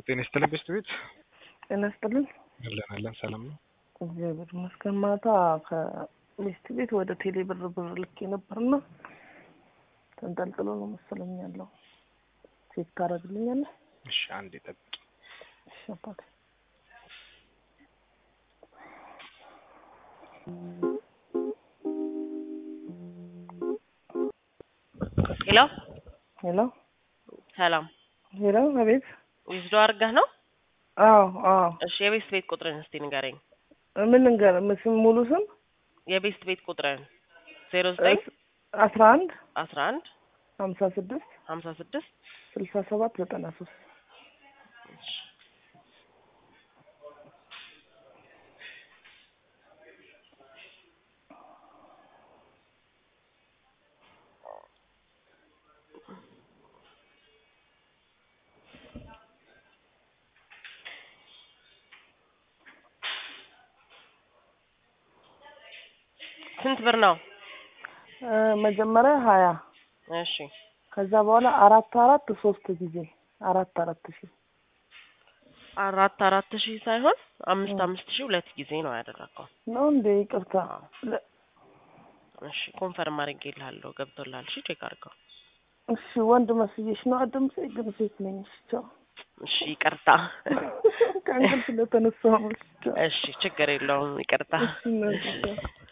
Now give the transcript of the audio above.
ጤና ይስጥልኝ ቤስት ቤት ጤና ይስጥልኝ። አለን አለን ሰላም ነው። እግዚአብሔር ይመስገን። ማታ ከቤስት ቤት ወደ ቴሌ ብር ብር ልኬ ነበርና ተንጠልጥሎ ነው መሰለኝ ያለው። ቼክ ታደርግልኛለህ? እሺ አንዴ ጠብቂ። እሺ አባቴ። ሄሎ ሄሎ ሰላም፣ ሄሎ፣ አቤት። ዊዝዶ አድርገህ ነው? አዎ አዎ። እሺ የቤስት ቤት ቁጥርን እስቲ ንገረኝ። ምን ልንገር? ስም ሙሉ ስም የቤስት ቤት ቁጥርን ዜሮ ዘጠኝ አስራ አንድ አስራ አንድ ሀምሳ ስድስት ሀምሳ ስድስት ስልሳ ሰባት ዘጠና ሶስት ስንት ብር ነው? መጀመሪያ ሀያ እሺ ከዛ በኋላ አራት አራት ሶስት ጊዜ አራት አራት ሺህ አራት አራት ሺህ ሳይሆን አምስት አምስት ሺህ ሁለት ጊዜ ነው ያደረገው። ነው እንዴ? ይቅርታ። ለ- እሺ ኮንፈርም አድርጌልሃለሁ፣ ገብቶልሃል። እሺ ቼክ አድርገው። እሺ ወንድ መስዬሽ ነው ድምጼ፣ ግን ሴት ነኝ። እሺ ቻው። እሺ ይቅርታ። ከእንቅልፍ ስለተነሳሁ ነው። እሺ ቻው። እሺ ችግር የለውም ይቅርታ። እሺ እናቴ ቻው።